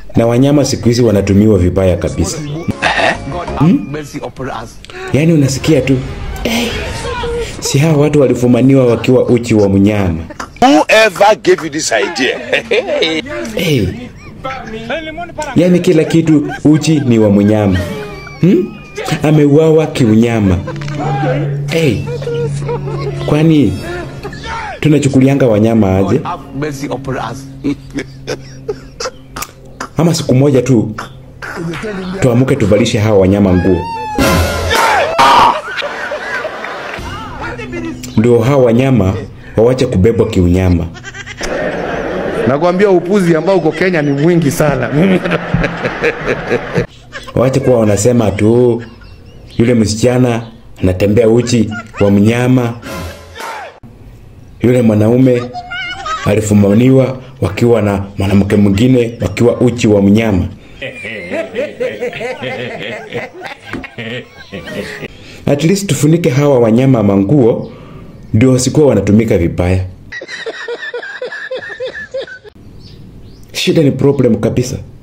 na wanyama siku hizi wanatumiwa vibaya kabisa. mercy upon us. Yaani unasikia tu eh, si hawa watu walifumaniwa wakiwa uchi wa mnyama Whoever gave you this idea? hey. Yaani kila kitu uchi ni wa mnyama hmm? Ameuawa kiunyama hey. Kwani tunachukulianga wanyama aje? Have mercy upon us. Ama siku moja tu tuamuke tuvalishe hawa wanyama nguo, ndio hawa wanyama wawache kubebwa kiunyama. Nakwambia upuzi ambao uko Kenya ni mwingi sana. Mimi Wache kuwa wanasema tu yule msichana anatembea uchi wa mnyama, yule mwanaume alifumaniwa wakiwa na mwanamke mwingine wakiwa uchi wa mnyama. At least tufunike hawa wanyama manguo ndio wasikuwa wanatumika vibaya. Shida ni problem kabisa.